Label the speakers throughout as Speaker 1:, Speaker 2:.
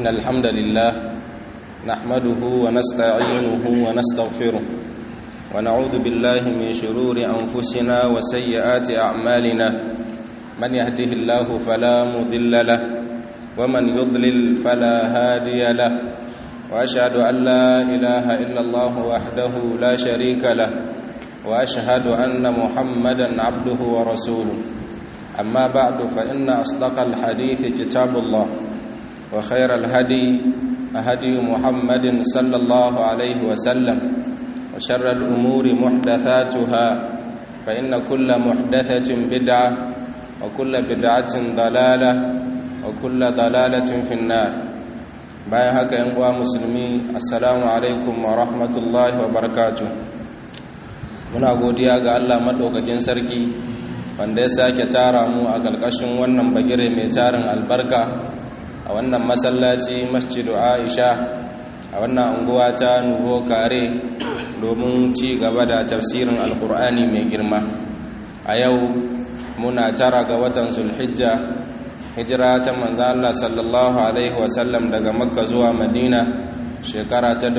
Speaker 1: إن الحمد لله نحمده ونستعينه ونستغفره ونعوذ بالله من شرور أنفسنا وسيئات أعمالنا من يهده الله فلا مضل له ومن يضلل فلا هادي له وأشهد أن لا إله إلا الله وحده لا شريك له وأشهد أن محمدا عبده ورسوله أما بعد فإن أصدق الحديث كتاب الله وخير الهدي هدي محمد صلى الله عليه وسلم وشر الأمور محدثاتها فإن كل محدثة بدعة وكل بدعة ضلالة وكل ضلالة في النار bayan haka yan uwa musulmi assalamu alaikum wa rahmatullahi wa barakatuh muna godiya ga Allah madaukakin sarki wanda ya sake tara mu a ƙarƙashin wannan bagire mai tarin albarka a wannan masallaci masjidu Aisha a wannan unguwa ta Nuvo Kare domin ci gaba da tafsirin alkur'ani mai girma a yau muna tara ga watan Zulhijja hijira ta manzo Allah sallallahu alaihi wasallam daga makka zuwa madina shekara ta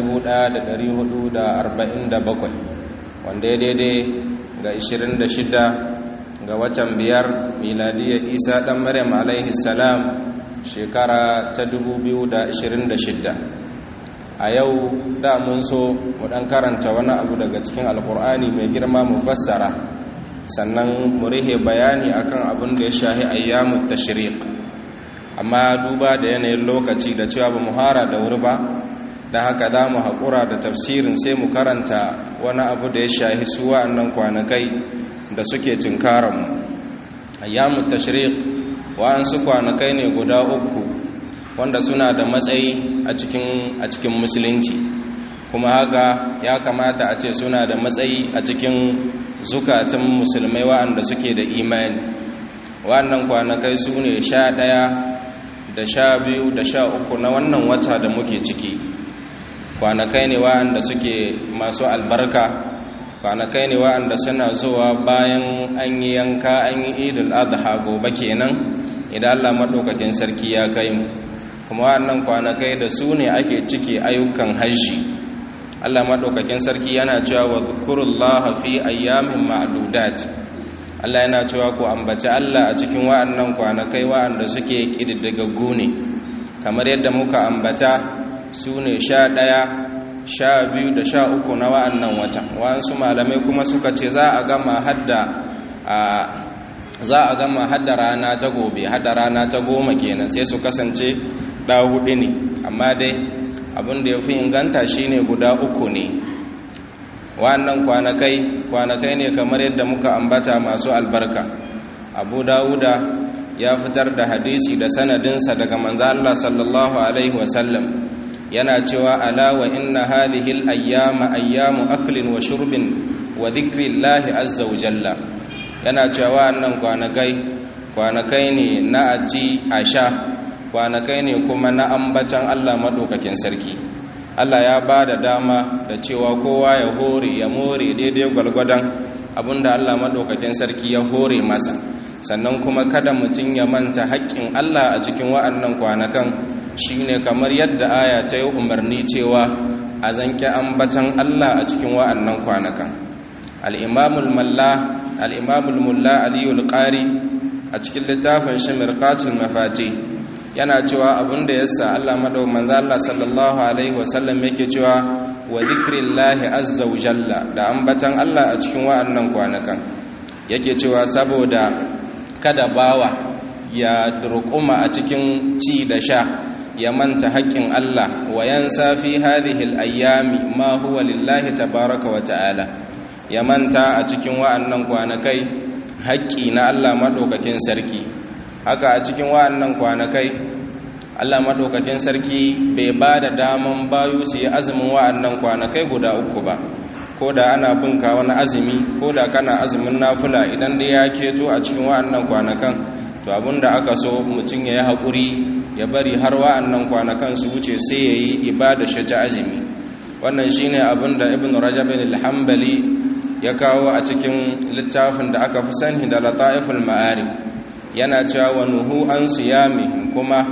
Speaker 1: 1447 wanda ya daidai ga 26 ga watan biyar miladiyar isa dan maryam alaihi salam shekara ta 2026 a yau da mun so mu dan karanta wani abu daga cikin alkur'ani mai girma mu fassara sannan mu rihe bayani akan abin da ya shahi ayyamut tashriq amma duba da yanayin lokaci da cewa ba mu hara da wuri ba da haka za mu haƙura da tafsirin sai mu karanta wani abu da ya shahi su wa'annan kwanakai da suke tunkaranmu ayyamut tashriq wa'ansu kwanakai ne guda uku wanda suna da matsayi a cikin a cikin musulunci kuma haka ya kamata a ce suna da matsayi a cikin zukatan musulmai wa'anda suke da imani wa'annan kwanakai su ne sha ɗaya da sha biyu da sha uku na wannan wata da muke ciki kwanakai ne wa'anda suke masu albarka kwanakai ne wa'anda suna zuwa bayan an yi yanka an yi idul adha gobe kenan idan Allah maɗaukakin sarki ya kai mu kuma wa'annan kwanakai da su ne ake ciki ayyukan hajji Allah maɗaukakin sarki yana cewa wa dhukurullaha fi ayyamin ma'dudat Allah yana cewa ku ambaci Allah a cikin wa'annan kwanakai wa'anda suke ƙididdigaggu ne kamar yadda muka ambata su ne sha ɗaya sha biyu da sha uku na wa'annan watan wa'ansu malamai kuma suka ce za a gama hadda a za a gama hadda rana ta gobe hadda rana ta goma kenan sai su kasance ɗa hudu ne amma dai abin da ya fi inganta shine guda uku ne wannan kwanakai kwanakai ne kamar yadda muka ambata masu albarka abu dawuda ya fitar da hadisi da sanadinsa daga manzo Allah sallallahu alaihi wasallam yana cewa ala wa inna hadhihi al-ayyama ayyamu aklin wa shurbin wa dhikrillahi azza wa jalla yana cewa wannan kwanakai kwanakai ne na aci a sha kwanakai ne kuma na ambatan Allah madaukakin sarki Allah ya ba da dama da cewa kowa ya hore ya more daidai gwalgwadon abinda Allah maɗaukakin sarki ya hore masa sannan kuma kada mutum ya manta haƙƙin Allah a cikin wa'annan kwanakan shine kamar yadda aya ta yi umarni cewa a zanke ambatan Allah a cikin wa'annan kwanakan al-imamul malla al-imamul mulla aliyul qari a cikin littafin shi mirqatul mafati yana cewa abin da yasa Allah madau manzo Allah sallallahu alaihi wasallam yake cewa wa dhikrillahi azza wa jalla da ambatan Allah a cikin wa'annan kwanakan yake cewa saboda kada bawa ya durƙuma a cikin ci da sha ya manta haƙƙin Allah wa yansa fi hadhihi al-ayyami ma huwa lillahi tabaaraka wa ta'ala ya manta a cikin wa'annan kwanakai haƙƙi na Allah madaukakin sarki haka a cikin wa'annan kwanakai Allah madaukakin sarki bai ba da daman bayu su yi azumin wa'annan kwanakai guda uku ba ko da ana binka wani azumi ko da kana azumin nafula idan da ya keto a cikin wa'annan kwanakan to abinda aka so mutum ya yi haƙuri ya bari har wa'annan kwanakan su wuce sai ya yi ibada shi ta azumi wannan shine abinda ibn rajab al-hanbali ya kawo a cikin littafin da aka fi sani da lata'iful ma'arif yana cewa wa nuhu an siyami kuma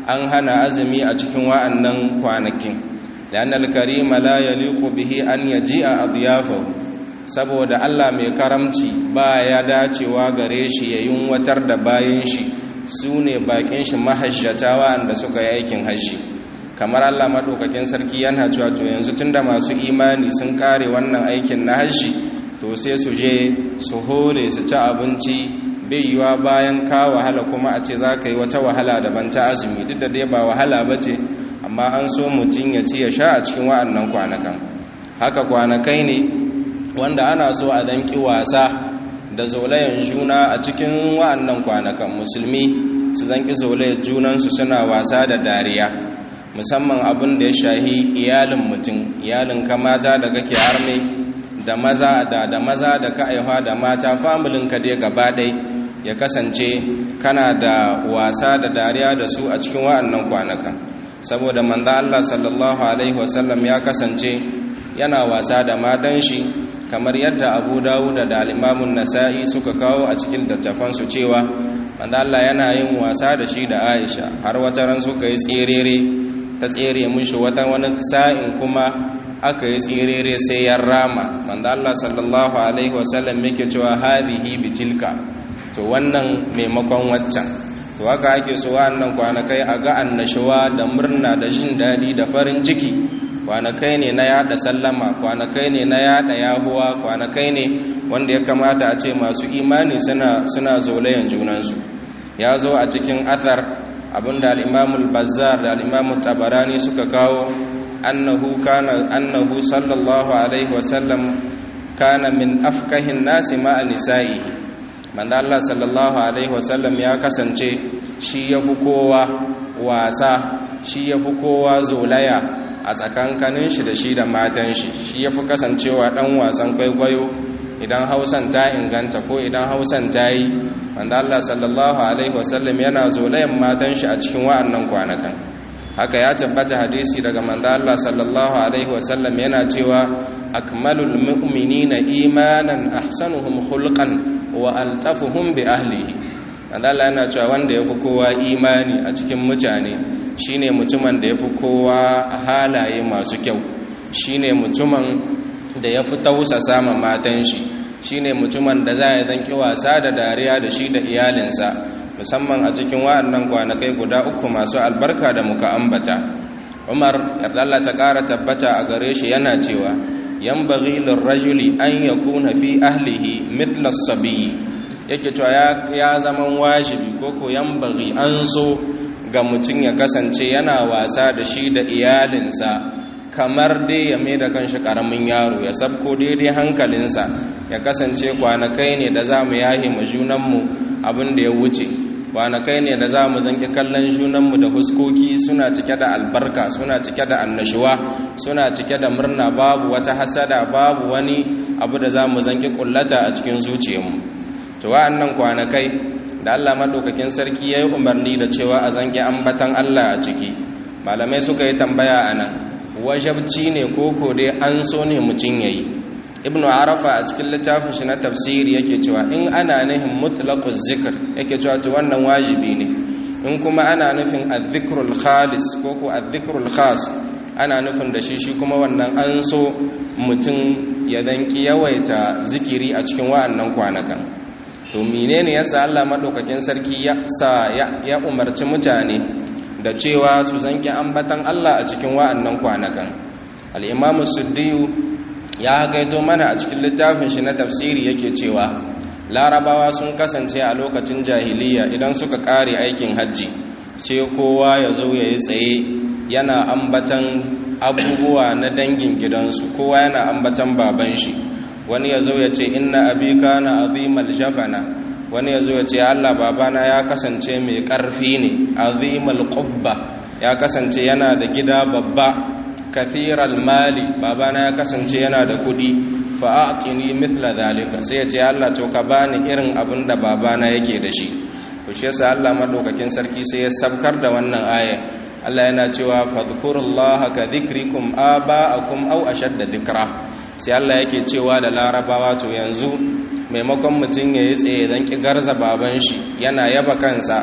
Speaker 1: an hana azumi a cikin wa'annan kwanakin لأن الكريم لا يليق به أن يجيء أضيافه saboda Allah mai karamci ba ya dacewa gare shi ya yunwatar da bayan shi su ne bakin shi mahajjata wa'anda suka yi aikin hajji kamar Allah maɗaukakin sarki yana cewa to yanzu tunda masu imani sun kare wannan aikin na hajji to sai su je su hore su ci abinci bai yiwa bayan ka wahala kuma a ce za ka yi wata wahala daban ta azumi duk da dai ba wahala ba ce amma an so mutum ya ci ya sha a cikin wa'annan kwanakan haka kwanakai ne wanda ana so a danki wasa da zolayen juna a cikin wa'annan kwanakan musulmi su zanki zolayen junansu suna wasa da dariya musamman abin da ya shahi iyalin mutum iyalin ka mata da kake arme da maza da da maza da ka aihuwa da mata familin ka dai gaba ɗai ya kasance kana da wasa da dariya da su a cikin wa'annan kwanakan saboda manzo Allah sallallahu alaihi wasallam ya kasance yana wasa da matan shi kamar yadda Abu Dawud da al-Imam nasai suka kawo a cikin littafan su cewa manzo Allah yana yin wasa da shi da Aisha har wata ran suka yi tserere ta tsere mishi wata wani sa'in kuma aka yi tserere sai ya rama manzo Allah sallallahu alaihi wasallam yake cewa hadhihi bitilka to wannan maimakon waccan to haka ake so wannan kwanakai a ga annashuwa da murna da jin daɗi da farin ciki kwanakai ne na yada sallama kwanakai ne na yada yahuwa kwanakai ne wanda ya kamata a ce masu imani suna suna zolayen junansu ya zo a cikin athar abinda al-imamul bazzar da al-imamut tabarani suka kawo annahu kana annahu sallallahu alaihi wasallam kana min afkahin nasi ma'a nisa'ihi manzo Allah sallallahu alaihi wasallam ya kasance shi yafi kowa wasa shi yafi kowa zolaya a tsakankanin shi da shi da matan shi shi yafi kasancewa dan wasan kwaikwayo idan Hausan ta inganta ko idan Hausan ta yi manzo Allah sallallahu alaihi wasallam yana zolayan matan shi a cikin wa'annan kwanakan haka ya tabbata hadisi daga manzo Allah sallallahu alaihi wasallam yana cewa akmalul mu'minina imanan ahsanuhum khulqan wa altafuhum bi ahlihi Allah yana cewa wanda yafi kowa imani a cikin mutane shine mutumin da yafi kowa halaye masu kyau shine mutumin da yafi tausasa ma matan shi shine mutumin da za ya zanki wasa da dariya da shi da iyalinsa musamman a cikin wa'annan kwanakai guda uku masu albarka da muka ambata Umar yarda Allah ta ƙara tabbata a gare shi yana cewa yanbaghi lirrajuli an yakuna fi ahlihi mithla as-sabi yake cewa ya zaman wajibi koko yanbaghi an so ga mutum ya kasance yana wasa da shi da iyalinsa kamar dai ya mai da kanshi karamin yaro ya sabko daidai hankalinsa ya kasance kwanakai ne da za mu yahe mu junanmu abin da ya wuce kwanakai ne da za mu zanki kallon junanmu da huskoki suna cike da albarka suna cike da annashuwa suna cike da murna babu wata hasada babu wani abu da za mu zanki kullata a cikin zuciyarmu to wa'annan kwanakai da Allah madaukakin sarki yayi umarni da cewa a zanki ambatan Allah a ciki malamai suka yi tambaya anan wajabci ne koko dai an so ne mutum yayi ibnu arafa a cikin littafin shi na tafsiri yake cewa in ana nufin mutlaquz zikr yake cewa to wannan wajibi ne in kuma ana nufin adh-dhikrul khalis ko ko adh-dhikrul khas ana nufin da shi shi kuma wannan an so mutum ya danki yawaita zikiri a cikin wa'annan kwanakan to menene yasa Allah madaukakin sarki ya sa ya umarci mutane da cewa su zanki ambatan Allah a cikin wa'annan kwanakan al-imamu suddiyu ya gaito mana a cikin littafin shi na tafsiri yake cewa larabawa sun kasance a lokacin jahiliya idan suka kare aikin hajji sai kowa ya zo ya yi tsaye yana ambatan abubuwa na dangin gidansu kowa yana ambatan baban shi wani ya zo ya ce inna abika na azimal jafana wani ya zo ya ce allah babana ya kasance mai ƙarfi ne azimal ƙubba ya kasance yana da gida babba kathiral mali babana ya kasance yana da kudi fa'atini mithla zalika sai ya ce Allah to ka bani irin abin da babana yake da shi to shi yasa Allah madaukakin sarki sai ya sabkar da wannan aya Allah yana cewa fadhkurullaha ka dhikrikum aba'akum aw ashadda dhikra sai Allah yake cewa da larabawa to yanzu maimakon mutum ya yi tsaye don ƙi garza baban shi yana yaba kansa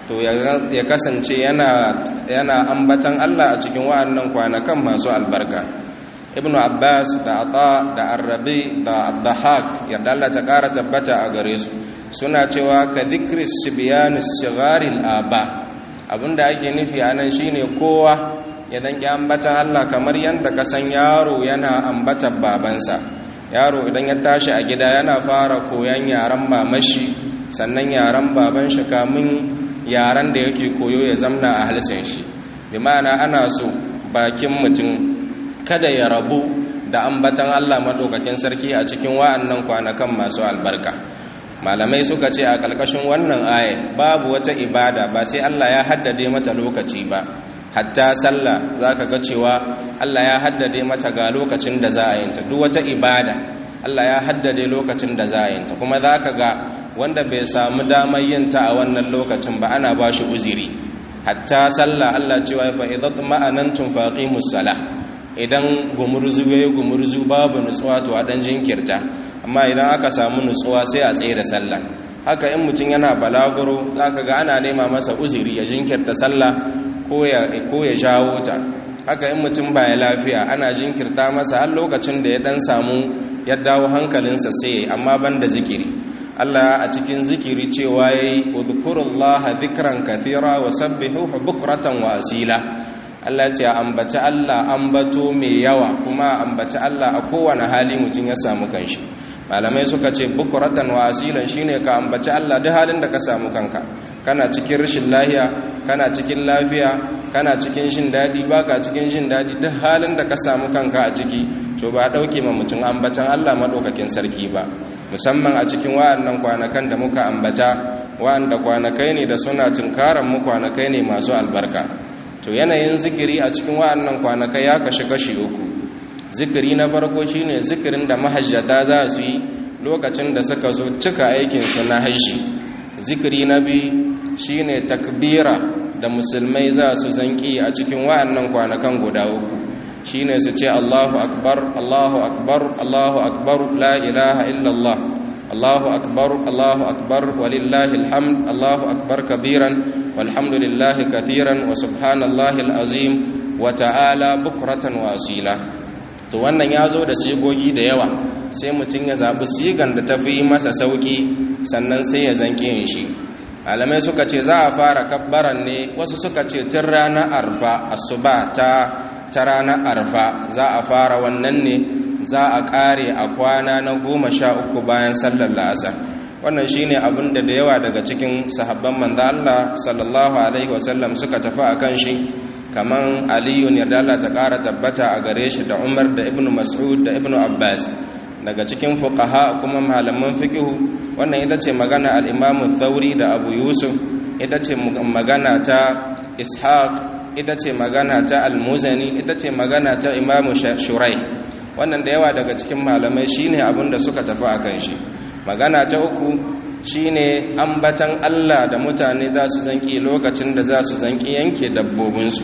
Speaker 1: to ya kasance yana yana ambatan Allah a cikin wa'annan kwanakan masu albarka ibn abbas da ata da arrabi da abdahak yadda Allah ta kara tabbata a gare su suna cewa ka dhikri sibyan sigharil aba abinda ake nufi anan shine kowa ya danki ambatan Allah kamar yanda ka san yaro yana ambatan babansa yaro idan ya tashi a gida yana fara koyan yaran mamashi sannan yaran baban shi kamin yaran da yake koyo ya zamna a halsin shi bi ma'ana ana so bakin mutum kada ya rabu da ambatan Allah madaukakin sarki a cikin wa'annan kwanakan masu albarka malamai suka ce a ƙarƙashin wannan aya babu wata ibada ba sai Allah ya haddade mata lokaci ba hatta sallah zaka ga cewa Allah ya haddade mata ga lokacin da za a yinta duk wata ibada Allah ya haddade lokacin da za a yinta kuma zaka ga wanda bai samu damar yinta a wannan lokacin ba ana ba shi uziri hatta sallah Allah cewa fa idat ma'anantum faqimus salah idan gumurzu yayi gumurzu babu nutsuwa to a dan jinkirta amma idan aka samu nutsuwa sai a tsaye da sallah haka in mutum yana balaguro zaka ga ana nema masa uziri ya jinkirta sallah ko ya ko ya jawo ta haka in mutum baya lafiya ana jinkirta masa har lokacin da ya dan samu ya dawo hankalinsa sai amma banda zikiri Allah a cikin zikiri cewa yayi udhkurullaha dhikran kathira wa sabbihuhu bukratan wa asila Allah ce ambaci Allah ambato mai yawa kuma ambaci Allah a kowane hali mutum ya samu kanshi malamai suka ce bukuratan wa asilan shine ka ambaci Allah duk halin da ka samu kanka kana cikin rashin lahiya kana cikin lafiya kana cikin jin dadi baka cikin jin dadi duk halin da ka samu kanka a ciki to ba dauke ma mutum ambatan Allah madaukakin sarki ba musamman a cikin wa'annan kwanakan da muka ambata wa'anda kwanakai ne da suna tunkaran mu kwanakai ne masu albarka to yanayin zikiri a cikin wa'annan kwanakai ya kashi kashi uku zikiri na farko shine zikirin da mahajjata za su yi lokacin da suka zo cika aikinsu na hajji zikiri na biyu shine takbira da musulmai za su zanki a cikin wa'annan kwanakan guda uku shine su ce Allahu akbar Allahu akbar Allahu akbar la ilaha illallah Allahu akbar Allahu akbar walillahi alhamd Allahu akbar kabiran walhamdulillahi kathiran wa subhanallahi alazim wa ta'ala bukratan wa asila to wannan ya zo da sigogi da yawa sai mutum ya zaɓi sigan da ta fi masa sauƙi sannan sai ya zanƙi yin shi malamai suka ce za a fara kabbaran ne wasu suka ce tun ranar arfa asuba ta ta ranar arfa za a fara wannan ne za a ƙare a kwana na goma sha uku bayan sallar la'asar wannan shine abin da da yawa daga cikin sahabban manzo Allah sallallahu alaihi wasallam suka tafi akan shi kaman aliyu ne da Allah ta ƙara tabbata a gare shi da Umar da Ibn Mas'ud da Ibn Abbas daga cikin fuqaha kuma malaman fiqhu wannan ita ce magana al-Imam Thauri da Abu Yusuf ita ce magana ta Ishaq ita ce magana ta Al-Muzani ita ce magana ta Imam Shurai wannan da yawa daga cikin malamai shine abin da suka tafi akan shi magana ta uku shine ambatan Allah da mutane za su zanki lokacin da za su zanki yanke dabbobinsu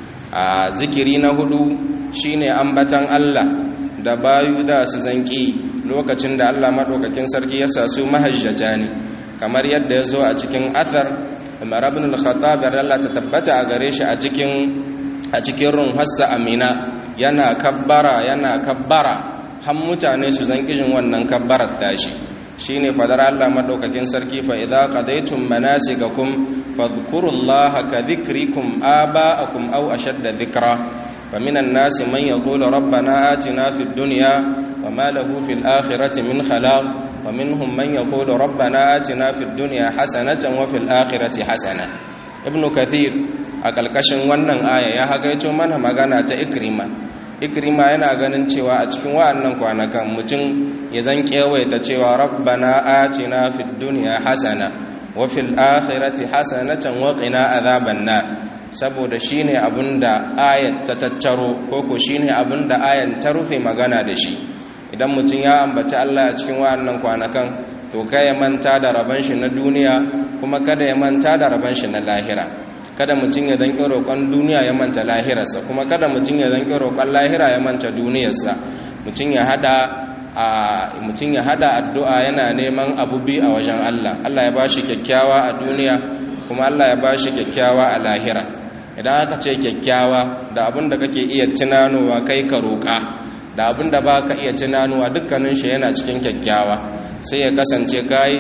Speaker 1: a zikiri na hudu shine ambatan Allah da bayu za su zanki lokacin da Allah madaukakin sarki ya sa su mahajjata ne kamar yadda ya zo a cikin athar Umar ibn al-Khattab Allah ta tabbata a gare shi a cikin a cikin runhassa Amina yana kabbara yana kabbara har mutane su zanki jin wannan kabbarar tashi shine fadar Allah madaukakin sarki fa idza qadaytum manasikakum fadhkurullaha ka dhikrikum aba'akum aw ashadda dhikra faminan nasi man yaqulu rabbana atina fid dunya wama lahu fil akhirati min khalaq ومنهم من يقول ربنا آتنا في الدنيا حسنة وفي الآخرة حسنة ابن كثير أكالكشن wannan aya ya hagaito mana magana ta ikrima ikrima yana ganin cewa a cikin wa'annan kwanakan mutum ya zan kewaita cewa rabbana atina fid dunya hasana wa fil akhirati hasanatan wa qina adhaban nar saboda shine abinda ayat ta tattaro koko shine abinda ayan ta rufe magana da shi idan mutum ya ambaci Allah a cikin wa'annan kwanakan to kai ya manta da raban shi na duniya kuma kada ya manta da raban shi na lahira kada mutum ya zanki roƙon duniya ya manta lahirarsa kuma kada mutum ya zanki roƙon lahira ya manta duniyarsa mutum ya hada a mutum ya hada addu'a yana neman abu bi a wajen Allah Allah ya bashi kyakkyawa a duniya kuma Allah ya ba shi kyakkyawa a lahira idan aka ce kyakkyawa da abin da kake iya tunanowa kai ka roƙa da abin da ba ka iya tunanowa dukkanin shi yana cikin kyakkyawa sai ya kasance kai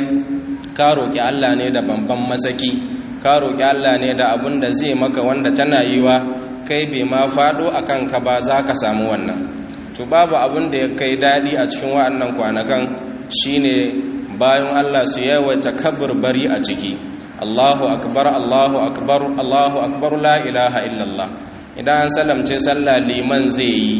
Speaker 1: ka roƙi Allah ne da bamban masaki ka roƙi Allah ne da abin da zai maka wanda tana yiwa kai bai ma faɗo a kanka ba za ka samu wannan to babu abin da ya kai daɗi a cikin wa'annan kwanakan shine bayan Allah su yawaita bari a ciki Allahu akbar Allahu akbar Allahu akbar la ilaha illallah idan an salamce sallah liman zai yi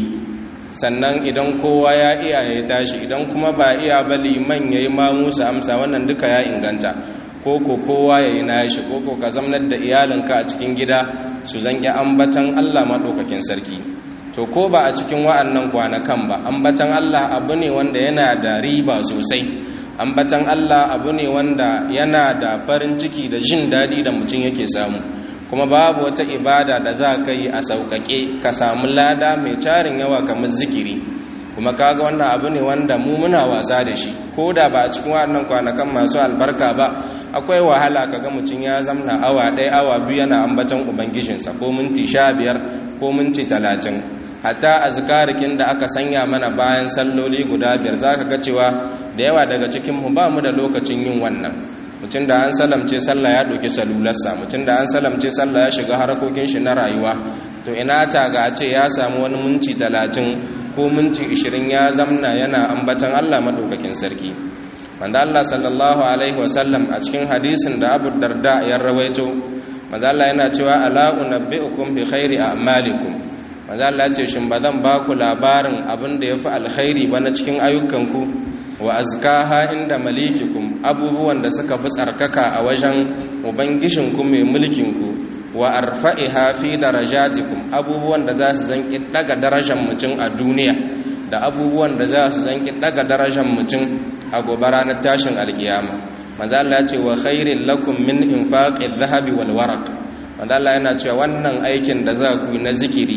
Speaker 1: sannan idan kowa ya iya ya tashi idan kuma ba iya ba liman yayi ma musu amsa wannan duka ya inganta koko kowa yayi nashi koko ka zamnar da iyalinka a cikin gida su zanki ambatan Allah madaukakin sarki to ko ba a cikin wa'annan kwanakan ba ambatan Allah abu ne wanda yana da riba sosai ambatan Allah abu ne wanda yana da farin ciki da jin daɗi da mutum yake samu kuma babu wata ibada da za ka yi a sauƙaƙe ka samu lada mai tarin yawa kamar zikiri kuma kaga wannan abu ne wanda mu muna wasa da shi ko da ba a cikin waɗannan kwanakan masu albarka ba akwai wahala kaga mutum ya zamna awa ɗaya awa biyu yana ambatan ubangijinsa ko minti sha biyar ko minti talatin hatta azkarikin da aka sanya mana bayan salloli guda biyar za ka ga cewa da yawa daga cikinmu ba mu da lokacin yin wannan mutum da an salamce sallah ya ɗauki salularsa mutum da an salamce sallah ya shiga harkokin shi na rayuwa to ina ta ga a ce ya samu wani minti talatin ko minti ishirin ya zamna yana ambatan allah maɗaukakin sarki wanda allah sallallahu alaihi wasallam a cikin hadisin da abu darda ya rawaito manzo allah yana cewa ala unabbi'ukum bi khairi a'malikum manzo allah ya ce shin ba zan ba ku labarin abin da yafi alkhairi ba na cikin ayyukanku wa azkaha inda malikikum abubuwan da suka fi tsarkaka a wajen ubangishinku mai mulkinku wa arfa'iha fi darajatikum abubuwan da za su zanki daga darajar mutum a duniya da abubuwan da za su zanki daga darajar mutum a gobe ranar tashin alkiyama manzo Allah ya ce wa khairil lakum min infaqil dhahabi wal waraq manzo Allah yana cewa wannan aikin da za ku yi na zikiri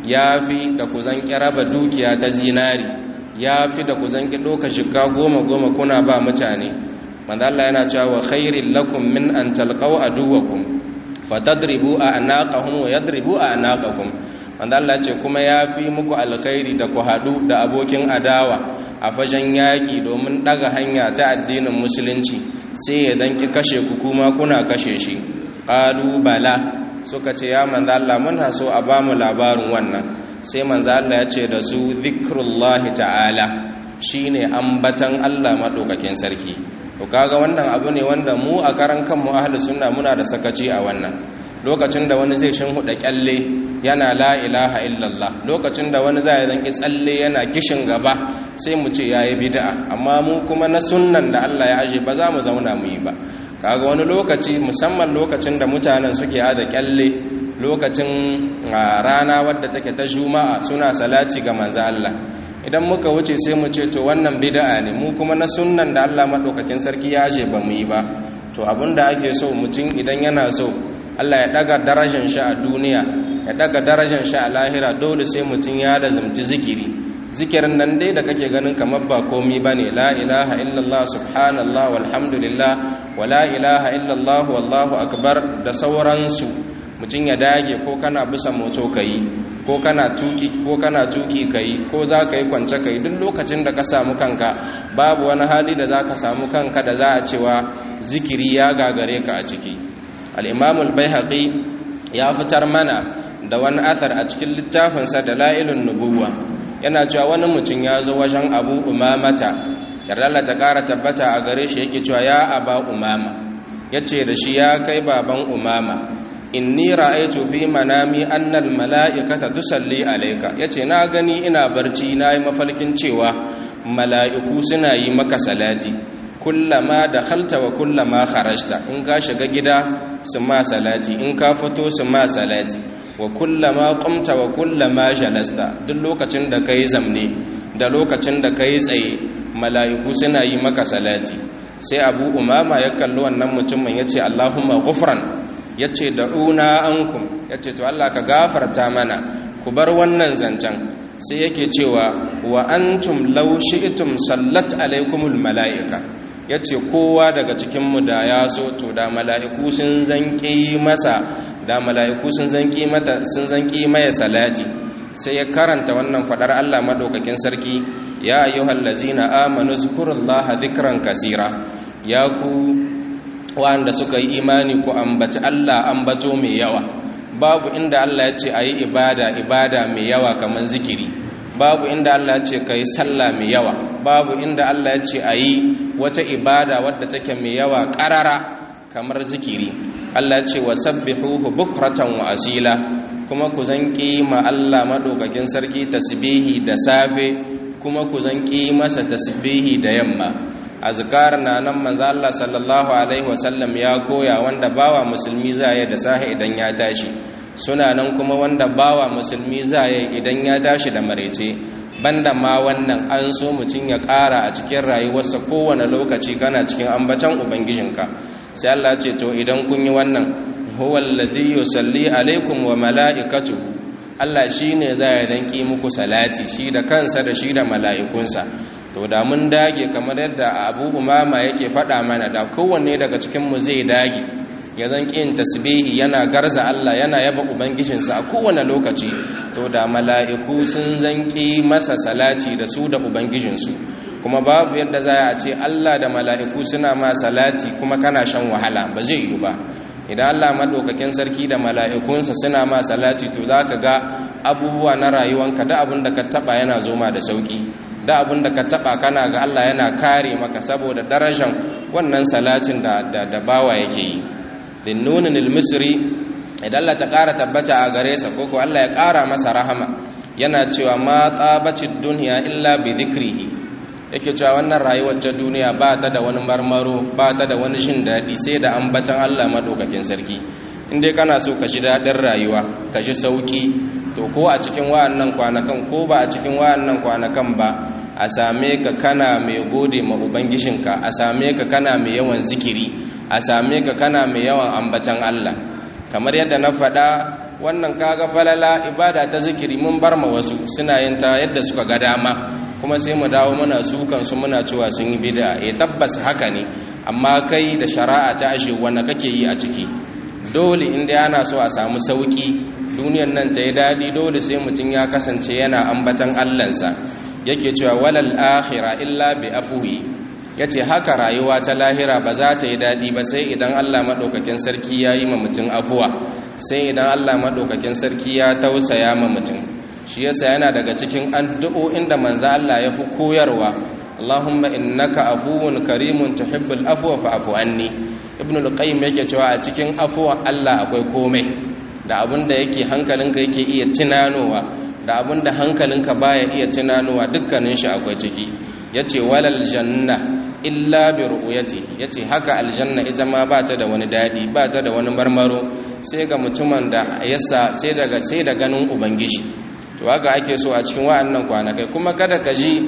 Speaker 1: yafi da ku zanki raba dukiya ta zinari ya fi da ku zanki ɗoka shiga goma goma kuna ba mutane manzo Allah yana cewa wa khairil lakum min an talqaw aduwakum fatadribu a anaqahum wa yadribu a anaqakum manzo Allah ce kuma ya fi muku alkhairi da ku hadu da abokin adawa a fajen yaki domin daga hanya ta addinin musulunci sai ya danki kashe ku kuma kuna kashe shi qalu bala suka ce ya manzo Allah muna so a bamu labarin wannan sai manzo Allah ya ce da su zikrullahi ta'ala shine ambatan Allah madaukakin sarki to kaga wannan abu ne wanda mu a karan kanmu ahlus sunna muna da sakaci a wannan lokacin da wani zai shin huda kyalle yana la ilaha illallah lokacin da wani zai zanki tsalle yana kishin gaba sai mu ce yayi bid'a amma mu kuma na sunnan da Allah ya aje ba za mu zauna mu yi ba kaga wani lokaci musamman lokacin da mutanen suke ada kyalle lokacin rana wadda take ta juma'a suna salati ga manzo Allah idan muka wuce sai mu ce to wannan bid'a ne mu kuma na sunnan da Allah madaukakin sarki ya je ba mu yi ba to abinda ake so mutum idan yana so Allah ya daga darajar shi a duniya ya daga darajar shi a lahira dole sai mutum ya da zumti zikiri zikirin nan dai da kake ganin kamar ba komi bane la ilaha illallah subhanallah walhamdulillah wa la ilaha illallah wallahu akbar da sauransu mutum ya dage ko kana bisa moto kai ko kana tuki ko kana tuki kai ko za ka yi kwance kai duk lokacin da ka samu kanka babu wani hali da za ka samu kanka da za a cewa zikiri ya gagare ka a ciki al'imamul bai ya fitar mana da wani athar a cikin littafinsa da la'ilun nubuwa yana cewa wani mutum ya zo wajen abu umamata yarda ta ƙara tabbata a gare shi yake cewa ya aba umama ya ce da shi ya kai baban umama inni ra'aytu fi manami annal mala'ikata tusalli alayka yace na gani ina barci nayi mafalkin cewa mala'iku suna yi maka salati kullama dakhalta wa kullama kharajta in ka shiga gida su ma salati in ka fito su ma salati wa kullama qumta wa kullama jalasta duk lokacin da kai zamne da lokacin da kai tsaye mala'iku suna yi maka salati sai abu umama ya kalli wannan mutumin yace allahumma ghufran ya ce da'una ankum ya ce to Allah ka gafarta mana ku bar wannan zancen sai yake cewa wa antum law shi'tum sallat alaikumul mala'ika yace kowa daga cikin mu da ya so to da mala'iku sun zanki masa da mala'iku sun zanki mata sun zanki maya salati sai ya karanta wannan fadar Allah madaukakin sarki ya ayyuhallazina amanu zkurullaha dhikran kaseera ya ku wanda suka yi imani ku ambaci Allah ambato mai yawa babu inda Allah ya ce ayi ibada ibada mai yawa kamar zikiri babu inda Allah ya ce kai sallah mai yawa babu inda Allah ya ce ayi wata ibada wadda take mai yawa karara kamar zikiri Allah ya ce wasabbihuhu bukratan wa asila kuma ku zanki ma Allah madaukakin sarki tasbihi da safe kuma ku zanki masa tasbihi da yamma azkar na nan manzo Allah sallallahu alaihi wasallam ya koya wanda bawa musulmi zai da sahi idan ya tashi suna nan kuma wanda bawa musulmi zai idan ya tashi da marece banda ma wannan an so mutun ya ƙara a cikin rayuwarsa kowane lokaci kana cikin ambatan ubangijinka sai Allah ce to idan kun yi wannan huwa alladhi yusalli alaikum wa mala'ikatuhu Allah shine zai danki muku salati shi da kansa da shi da mala'ikunsa to da mun dage kamar yadda abu umama yake faɗa mana da kowanne daga cikinmu zai dage ya zan ƙin tasbihi yana garza Allah yana yaba ubangijinsa a kowane lokaci to da mala'iku sun zanƙi masa salati da su da ubangijinsu kuma babu yadda za a ce Allah da mala'iku suna ma salati kuma kana shan wahala ba zai yi ba idan Allah maɗaukakin sarki da mala'ikunsa suna ma salati to za ka ga abubuwa na rayuwanka da abin da ka taɓa yana zoma da sauƙi da abin da ka taba kana ga Allah yana kare maka saboda darajar wannan salatin da da bawa yake yi din nunin al-misri idan Allah ta ƙara tabbata a gare sa ko ko Allah ya ƙara masa rahama yana cewa ma tsabacid dunya illa bi dhikrihi yake cewa wannan rayuwar ta duniya ba ta da wani marmaro ba ta da wani shin daɗi sai da ambatan Allah madaukakin sarki in dai kana so ka ji daɗin rayuwa ka ji sauƙi to ko a cikin wa'annan kwanakan ko ba a cikin wa'annan kwanakan ba a same ka kana mai gode ma ubangijinka a same ka kana mai yawan zikiri a same ka kana mai yawan ambatan Allah kamar yadda na faɗa wannan kaga falala ibada ta zikiri mun bar ma wasu suna yin ta yadda suka ga dama kuma sai mu dawo muna sukan su muna cewa sun yi bid'a eh tabbas haka ne amma kai da shari'a ta ashe wanda kake yi a ciki dole inda ana so a samu sauki duniyar nan ta yi daɗi dole sai mutum ya kasance yana ambatan allansa yake cewa walal akhira illa bi afwi yace haka rayuwa ta lahira ba za ta yi daɗi ba sai idan Allah madaukakin sarki ya yi ma mutum afuwa sai idan Allah madaukakin sarki ya tausaya ma mutum shi yasa yana daga cikin addu'o'in da manzo Allah ya fi koyarwa Allahumma innaka afuwun karimun tuhibbul afwa fa'fu anni ibnu al-qayyim yake cewa a cikin afuwan Allah akwai komai da abinda yake hankalinka yake iya tunanowa da abinda hankalinka baya iya tunanowa dukkanin shi akwai ciki yace walal janna illa bi ru'yati yace haka aljanna ita ma ba ta da wani dadi ba ta da wani marmaro sai ga mutumin da yasa sai daga sai da ganin ubangiji to haka ake so a cikin wa'annan kwanakai kuma kada ka ji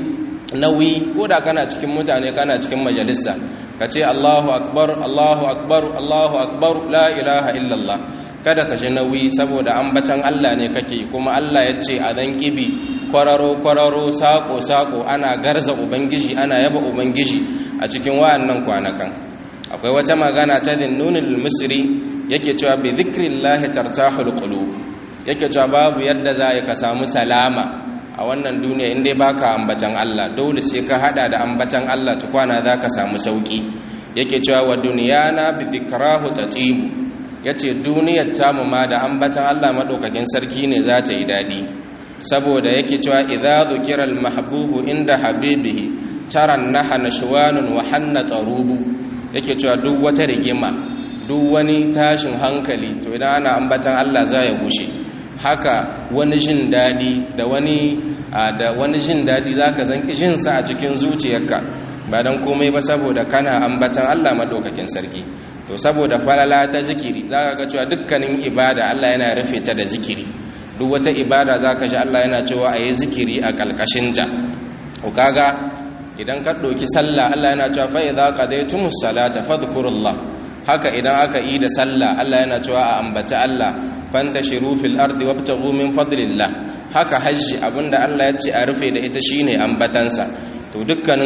Speaker 1: nauyi ko da kana cikin mutane kana cikin majalisa ka ce Allahu akbar Allahu akbar Allahu akbar la ilaha illallah kada ka ji nauyi saboda ambatan Allah ne kake kuma Allah ya ce a dan kibi kwararo kwararo sako sako ana garza ubangiji ana yaba ubangiji a cikin wa'annan kwanakan akwai wata magana ta dinnunil misri yake cewa bi dhikrillahi tartahul qulub yake cewa babu yadda za ka samu salama a wannan duniya inda baka ambatan Allah dole sai ka hada da ambatan Allah tukwana zaka samu sauki yake cewa wa dunyana bi dhikrahu tatibu yace duniyar tamu ma da ambatan Allah madaukakin sarki ne za ta yi dadi saboda yake cewa idza dhukira al mahbubu inda habibihi taran naha nashwanun wa hanna tarubu yake cewa duk wata rigima duk wani tashin hankali to idan ana ambatan Allah za ya gushe haka wani jin daɗi da wani da wani jin daɗi za ka zanki jinsa a cikin zuciyarka ba don komai ba saboda kana ambatan Allah maɗaukakin sarki to saboda falala ta zikiri za ka ga cewa dukkanin ibada Allah yana rufe ta da zikiri duk wata ibada za ka ji Allah yana cewa a yi zikiri a ƙalƙashinta ku kaga idan ka ɗauki sallah Allah yana cewa fa idza qadaytumus salata fadhkurullah haka idan aka yi da sallah Allah yana cewa a ambaci Allah fantashiru fil ardi wabtaghu min fadlillah haka hajji abinda Allah ya ce a rufe da ita shine ambatansa to dukkanin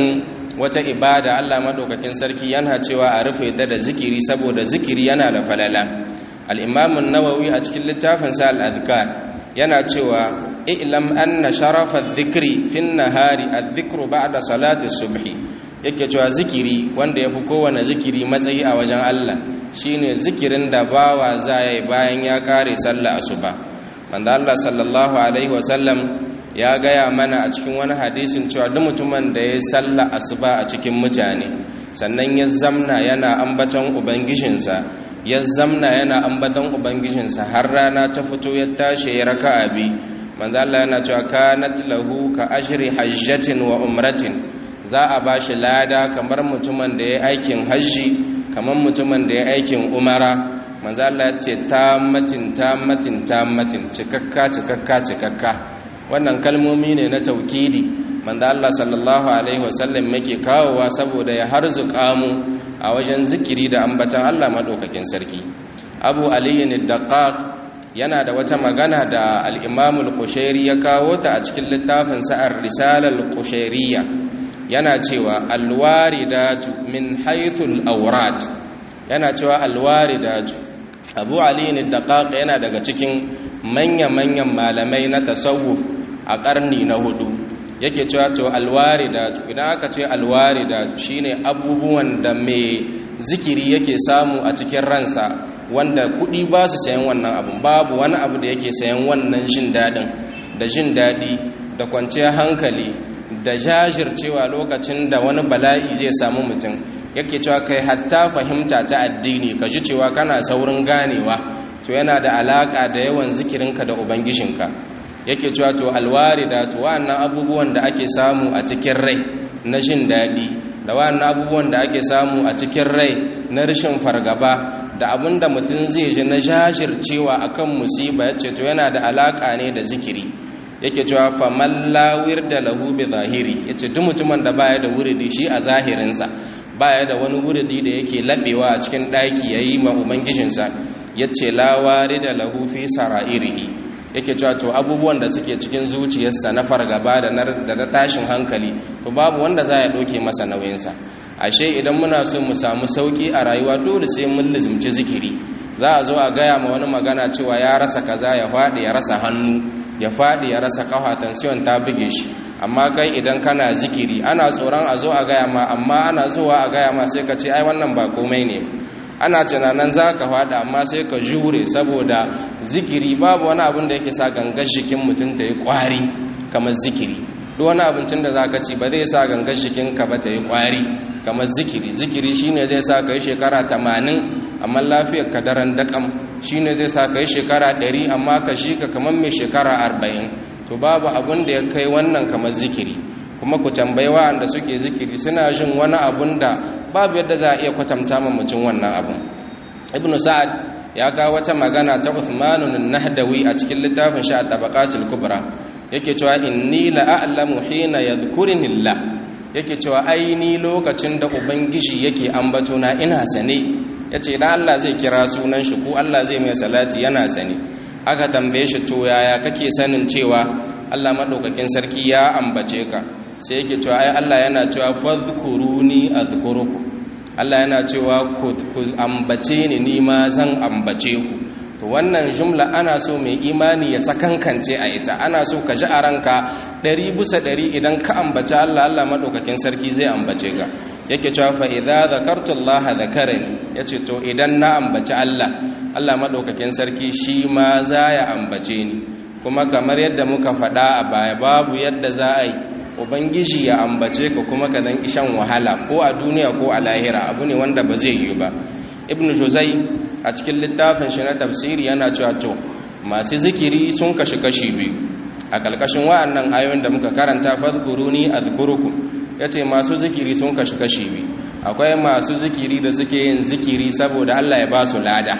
Speaker 1: wata ibada Allah madaukakin sarki yana cewa a rufe ta da zikiri saboda zikiri yana da falala al-imam an-nawawi a cikin littafin sa al-adhkar yana cewa i'lam anna sharafa adh-dhikri fi an-nahari adh-dhikru ba'da salati subhi yake cewa zikiri wanda yafi kowane zikiri matsayi a wajen Allah shine zikirin da bawa zai bayan ya kare sallah asuba manzo Allah sallallahu alaihi wasallam ya gaya mana a cikin wani hadisin cewa duk mutumin da ya salla asuba a cikin mutane sannan ya zamna yana ambaton ubangijinsa ya zamna yana ambaton ubangijinsa har rana ta fito ya tashi ya raka'a bi manzo Allah yana cewa kanat lahu ka ashri hajjatin wa umratin za a bashi lada kamar mutumin da ya aikin hajji kamar mutumin da ya aikin umara manzo Allah ya ce tammatin tammatin tammatin cikakka cikakka cikakka wannan kalmomi ne na taukidi manzo Allah sallallahu alaihi wasallam yake kawowa saboda ya harzuka mu a wajen zikiri da ambatan Allah madaukakin sarki Abu Ali ad-Daqqaq yana da wata magana da al-Imam al-Qushairi ya kawo ta a cikin littafin sa ar-Risala al-Qushairiyya yana cewa al-waridatu min haythu al-awrad yana cewa al-waridatu Abu Ali ad-Daqqaq yana daga cikin manya-manyan malamai na tasawuf a ƙarni na hudu yake cewa to alwaridatu idan aka ce alwaridatu shine abubuwan da mai zikiri yake samu a cikin ransa wanda kuɗi ba su sayan wannan abun babu wani abu da yake sayan wannan jin daɗin da jin daɗi da kwanciyar hankali da jajircewa lokacin da wani bala'i zai samu mutum yake cewa kai hatta fahimta ta addini ka ji cewa kana saurin ganewa to yana da alaka da yawan zikirinka da ubangijinka yake cewa to alwarida to wa'annan abubuwan da ake samu a cikin rai na jin daɗi da wa'annan abubuwan da ake samu a cikin rai na rashin fargaba da abin da mutum zai ji na jajircewa akan musiba yace to yana da alaka ne da zikiri yake cewa faman lawir da lahu bi zahiri yace duk mutumin da baya da wuridi shi a zahirinsa baya da wani wuridi da yake labewa a cikin ɗaki yayi ma ubangijinsa yace lawari da lahu fi sara'irihi yake cewa to abubuwan da suke cikin zuciyarsa na fargaba da na tashin hankali to babu wanda za ya ɗauke masa nauyinsa ashe idan muna so mu samu sauƙi a rayuwa dole sai mun lizimci zikiri za a zo a gaya ma wani magana cewa ya rasa kaza ya faɗi ya rasa hannu ya faɗi ya rasa ƙafa tansiyon ta buge shi amma kai idan kana zikiri ana tsoron a zo a gaya ma amma ana zuwa a gaya ma sai ka ce ai wannan ba komai ne ana tunanin za ka faɗa amma sai ka jure saboda zikiri babu wani abin da yake sa gangar jikin mutum ta yi ƙwari kamar zikiri duk wani abincin da za ka ci ba zai sa gangar jikinka ba ta yi ƙwari kamar zikiri zikiri shine zai sa ka yi shekara tamanin amma lafiyar ka daren daƙam shine zai sa ka yi shekara ɗari amma ka shi ka kamar mai shekara arba'in to babu abin da ya kai wannan kamar zikiri kuma ku tambayi wa'anda suke zikiri suna jin wani abun da babu yadda za a iya kwatanta ma mutum wannan abun ibnu sa'ad ya kawo wata magana ta Uthmanun nahdawi a cikin littafin shi at-tabaqatul kubra yake cewa inni la a'lamu hina yadhkuruni Allah yake cewa aini lokacin da ubangiji yake ambato na ina sane yace idan Allah zai kira sunan shi ko Allah zai mai salati yana sane aka tambaye shi to yaya kake sanin cewa Allah madaukakin sarki ya ambace ka sai yake cewa ai Allah yana cewa fadhkuruni adhkurukum Allah yana cewa ku ambace ni ni ma zan ambace ku to wannan jumla ana so mai imani ya sakankance a ita ana so ka ji a ranka ɗari bisa ɗari idan ka ambace Allah Allah madaukakin sarki zai ambace ka yake cewa fa idza zakartu Allah zakarani yace to idan na ambace Allah Allah madaukakin sarki shi ma za ya ambace ni kuma kamar yadda muka faɗa a baya babu yadda za a yi ubangiji ya ambace ka kuma ka dan ishan wahala ko a duniya ko a lahira abu ne wanda ba zai yi ba ibn juzai a cikin littafin shi na tafsiri yana cewa to masu zikiri sun kashi kashi biyu a kalkashin wa'annan ayoyin da muka karanta fadhkuruni adhkurukum yace masu zikiri sun kashi kashi biyu akwai masu zikiri da suke yin zikiri saboda Allah ya ba su lada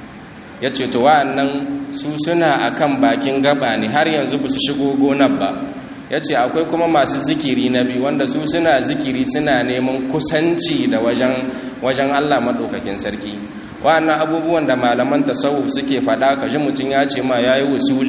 Speaker 1: yace to wa'annan su suna akan bakin gaba ne har yanzu ba su shigo gonar ba ya ce akwai kuma masu zikiri na biyu wanda su suna zikiri suna neman kusanci da wajen Allah maɗaukakin sarki wa'annan abubuwan da malaman tasawuf suke faɗa ka ji mutum ya ce ma ya yi wusuli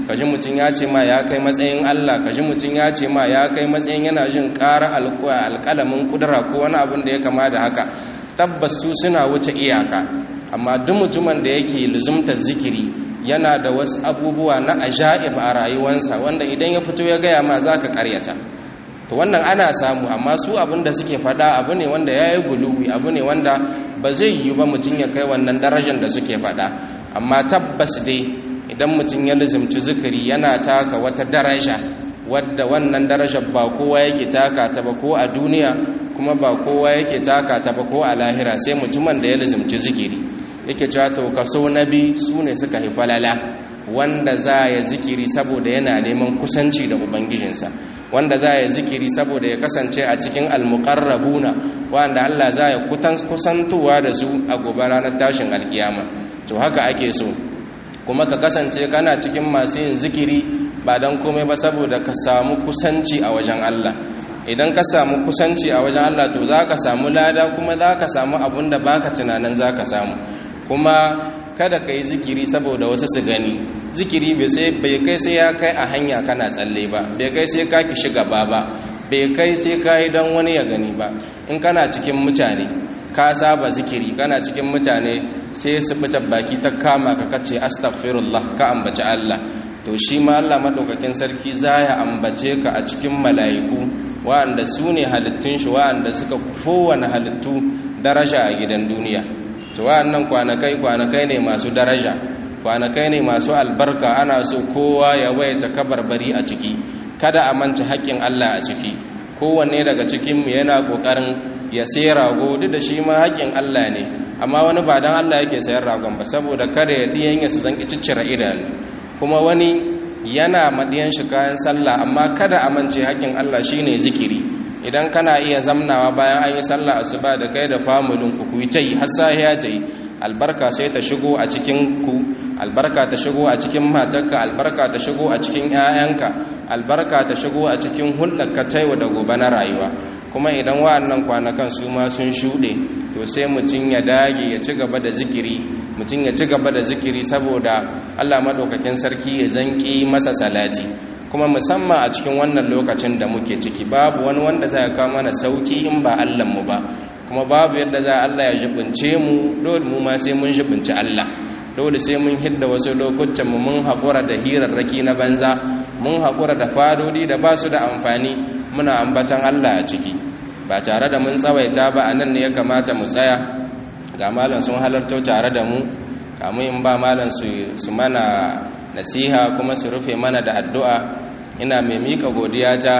Speaker 1: kaji mutum ya ce ma ya kai matsayin Allah kaji mutum ya ce ma ya kai matsayin yana jin ƙara alƙalamin ƙudura ko wani abin da ya kama da haka tabbas su suna wuce iyaka amma duk mutumin da yake luzumtar zikiri yana da wasu abubuwa na ajaib a rayuwarsa wanda idan ya fito ya gaya ma za ka karyata to wannan ana samu amma su abin da suke faɗa abu ne wanda ya yi guluwi abu ne wanda ba zai yi ba mutum ya kai wannan darajar da suke faɗa amma tabbas dai idan mutum ya lizimci zikiri yana taka wata daraja wadda wannan darajar ba kowa yake taka ta ba ko a duniya kuma ba kowa yake taka ta ba ko a lahira sai mutumin da ya lizimci zikiri yake cewa to kaso na bi su ne suka yi falala wanda za ya zikiri saboda yana neman kusanci da ubangijinsa wanda za ya zikiri saboda ya kasance a cikin almuqarrabuna wanda Allah za ya kusantuwa da su a gobe ranar tashin alkiyama to haka ake so kuma ka kasance kana cikin masu yin zikiri ba don komai ba saboda ka samu kusanci a wajen Allah idan ka samu kusanci a wajen Allah to za ka samu lada kuma za ka samu abin da baka tunanin za ka samu kuma kada ka yi zikiri saboda wasu su gani zikiri bai kai sai ya kai a hanya kana tsalle ba bai kai sai ka ki shiga ba ba bai kai sai ka yi don wani ya gani ba in kana cikin mutane ka saba zikiri kana cikin mutane sai su fita baki ta kama ka kace astaghfirullah ka ambaci Allah to shi ma Allah madaukakin sarki zaya ambace ka a cikin mala'iku wa'anda su ne halittun shi wa'anda suka kowane halittu daraja a gidan duniya to wa'annan kwanakai kwanakai ne masu daraja kwanakai ne masu albarka ana so kowa ya waita kabarbari a ciki kada a manta haƙƙin Allah a ciki kowanne daga cikinmu yana ƙoƙarin ya sai rago duk da shi ma haƙƙin Allah ne amma wani ba don Allah yake sayar ragon ba saboda kada ya ɗiyan ya su zanki ciccire idanu kuma wani yana maɗiyan shi kayan sallah amma kada a mance haƙƙin Allah shine zikiri idan kana iya zamnawa bayan an yi sallah asuba da kai da famulin ku ku yi ta yi har sahiya ta yi albarka sai ta shigo a cikin ku albarka ta shigo a cikin matarka albarka ta shigo a cikin 'ya'yanka albarka ta shigo a cikin hulɗarka ta yau da gobe na rayuwa kuma idan wa'annan kwanakan su ma sun shuɗe to sai mutum ya dage ya ci gaba da zikiri mutum ya ci gaba da zikiri saboda Allah maɗaukakin sarki ya zanki masa salati kuma musamman a cikin wannan lokacin da muke ciki babu wani wanda za ya kawo mana sauki in ba mu ba kuma babu yadda za Allah ya jibince mu dole mu ma sai mun jibinci Allah dole sai mun hidda wasu lokutan mu mun haƙura da hirarraki na banza mun haƙura da fadodi da ba su da amfani muna ambatan Allah a ciki ba tare da mun tsawaita ba a nan ne ya kamata mu tsaya ga malam sun halarto tare da mu kamun in ba malam su mana nasiha kuma su rufe mana da addu'a ina mai miƙa godiya ta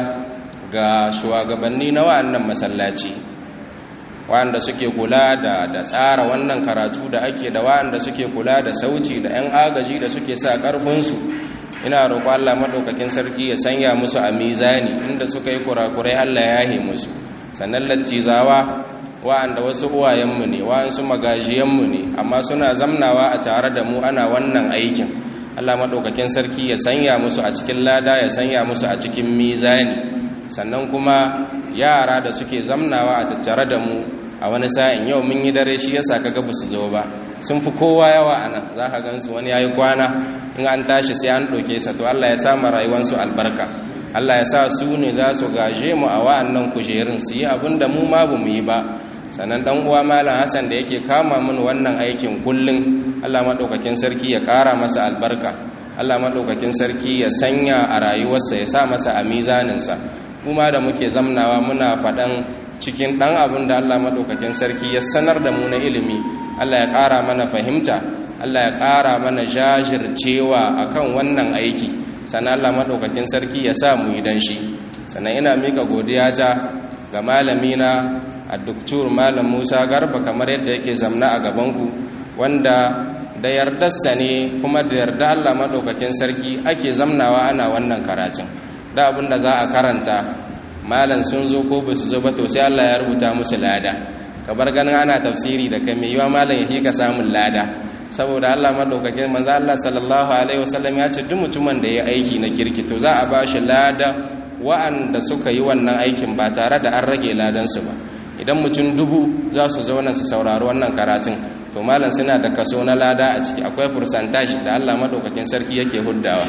Speaker 1: ga shugabanni na wa'annan masallaci wa'anda suke kula da da tsara wannan karatu da ake da wa'anda suke kula da sauci da 'yan agaji da suke sa ƙarfinsu ina roƙo Allah maɗaukakin sarki ya sanya musu a mizani inda suka yi kurakurai Allah ya yahe musu sannan lattizawa wa'anda wasu uwayenmu ne wa'ansu magajiyanmu ne amma suna zamnawa a tare da mu ana wannan aikin Allah maɗaukakin sarki ya sanya musu a cikin lada ya sanya musu a cikin mizani sannan kuma yara da suke zamnawa a tattare da mu a wani sa'in yau mun yi dare shi yasa kaga ba su zo ba sun fi kowa yawa a nan za ka gansu wani ya yi kwana in an tashi sai an ɗauke sa to Allah ya sama rayuwansu albarka Allah ya sa su ne za su gaje mu a wa'annan kujerun su yi abin da mu ma ba mu yi ba sannan dan uwa malam Hassan da yake kama min wannan aikin kullun Allah madaukakin sarki ya ƙara masa albarka Allah madaukakin sarki ya sanya a rayuwarsa ya sa masa a mizaninsa kuma da muke zamnawa muna faɗan cikin ɗan abin da Allah madaukakin sarki ya sanar da mu na ilimi Allah ya ƙara mana fahimta Allah ya ƙara mana jajircewa akan wannan aiki sannan Allah madaukakin sarki ya sa mu yi dan shi sannan ina mika godiya ta ga malamina a doktor malam musa garba kamar yadda yake zamna a gabanku wanda da yardarsa ne kuma da yarda allah maɗaukakin sarki ake zamnawa ana wannan karatun da abin da za a karanta malam sun zo ko ba su zo ba to sai allah ya rubuta musu lada kabar ganin ana tafsiri da kai mai yiwa malam ya ka samun lada saboda allah maɗaukakin manzo allah sallallahu alaihi wasallam ya ce duk mutumin da ya aiki na kirki to za a ba shi lada wa'anda suka yi wannan aikin ba tare da an rage ladansu ba idan mutum dubu za su zauna su saurari wannan karatun to malam suna da kaso na lada a ciki akwai fursantashi da Allah madaukakin sarki yake huddawa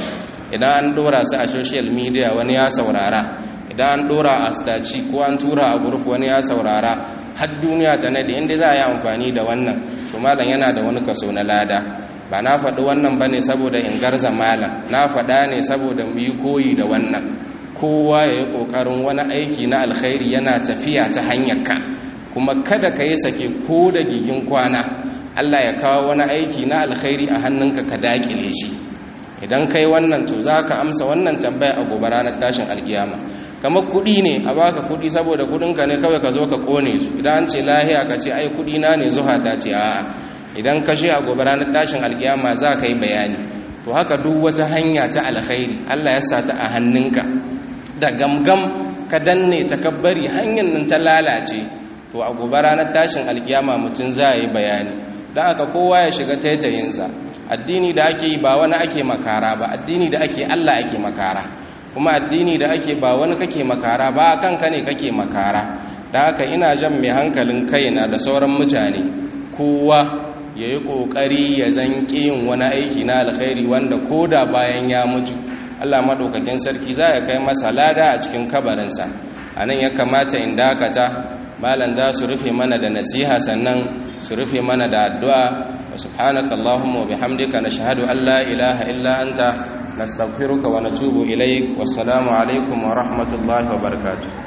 Speaker 1: idan an dora su a social media wani ya saurara idan an dora a staci ko an tura a group wani ya saurara har duniya ta nade inda za a yi amfani da wannan to malam yana da wani kaso na lada ba na faɗi wannan ba ne saboda in garza malam na faɗa ne saboda mu yi koyi da wannan kowa ya yi ƙoƙarin wani aiki na alkhairi yana tafiya ta hanyar ka kuma kada ka yi sake ko da gigin kwana allah ya kawo wani aiki na alkhairi a hannunka ka daƙile shi idan kai wannan to za ka amsa wannan tambaya a gobe ranar tashin alkiyama kamar kuɗi ne a baka kuɗi saboda kuɗinka ne kawai ka zo ka ƙone su idan an ce lahiya ka ce ai kuɗi na ne zuha ta ce a'a idan ka shi a gobe ranar tashin alkiyama za ka yi bayani to haka duk wata hanya ta alkhairi Allah ya sa ta a hannunka da gamgam ka danne takabbari hanyar nan ta lalace to a gobe ranar tashin alkiyama mutum za yi bayani don haka kowa ya shiga taitayinsa addini da ake yi ba wani ake makara ba addini da ake Allah ake makara kuma addini da ake ba wani kake makara ba kanka ne kake makara da haka ina jan mai hankalin kaina da sauran mutane kowa ya yi ƙoƙari ya zanƙi yin wani aiki na alkhairi wanda ko da bayan ya mutu allah maɗaukakin sarki za ya kai masa lada a cikin kabarinsa a nan ya kamata in dakata malam za su rufe mana da nasiha sannan su rufe mana da addu'a wa subhanaka allahumma wa bihamdika nashhadu an la ilaha illa anta nastaghfiruka wa natubu ilaik wassalamu alaikum wa rahmatullahi wa barakatuh